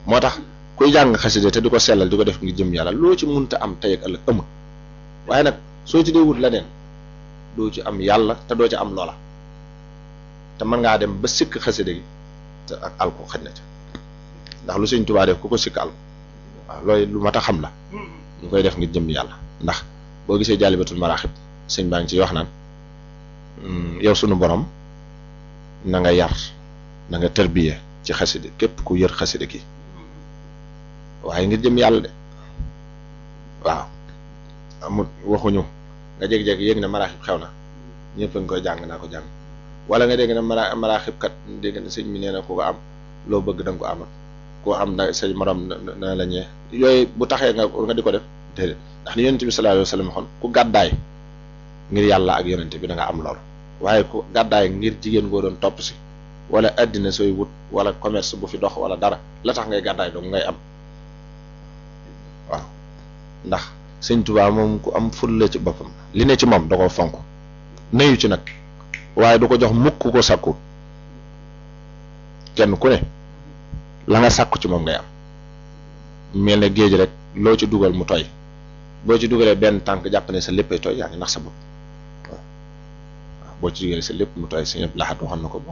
moo tax kuy jàng xasida te di ko sellal di ko def ngir jëm yàlla loo ci munta am tey ak ëllëg amul waaye nag soo ci dee wut leneen doo ci am yàlla te doo ci am loola te mën ngaa dem ba sikk xasida gi te ak alko xaj na ca ndax lu sëñ Tuubaa def ku ko sikk alko waaw loolu lu mat a xam la ñu koy def ngir jëm yàlla ndax boo gisee jaalibatul maraaxib sëñ baa ngi ciy wax naan yow sunu borom na nga yar na nga tërbiye ci xasida képp ku yër xasida gi waaye ngir jëm yàlla de waaw amul waxuñu nga jékki-jékki yéeg na maraaxib xew na ñëpp a ngi koy jàng naa ko jàng wala nga dégg na mara maraaxib kat dégg na sëñ mi nee na ku ko am loo bëgg da nga ko amal koo am na say morom na la ñee yooyu bu taxee nga nga di ko def déedéet ndax li yonente bi sallallahu alayhi wa sallam waxoon ku gàddaay ngir yàlla ak yonente bi da nga am loolu waaye ku gàddaay ngir jigéen goo doon topp si wala addina sooy wut wala commerce bu fi dox wala dara la tax ngay gàddaay dong ngay am waaw ndax sëñ Tuubaa moom ku am ful la ci boppam li ne ci moom da ko fonk nayu ci nag waaye du ko jox mukk ko sàkku kenn ku ne la nga sàkku ci moom ngay am mel ne géej rek loo ci dugal mu tooy boo ci dugalee benn tànk jàpp ne sa léppay tooy yaa ngi nax sa bopp waaw waaw boo ci dugalee sa lépp mu tooy sa ñëpp laxat waxoon na ko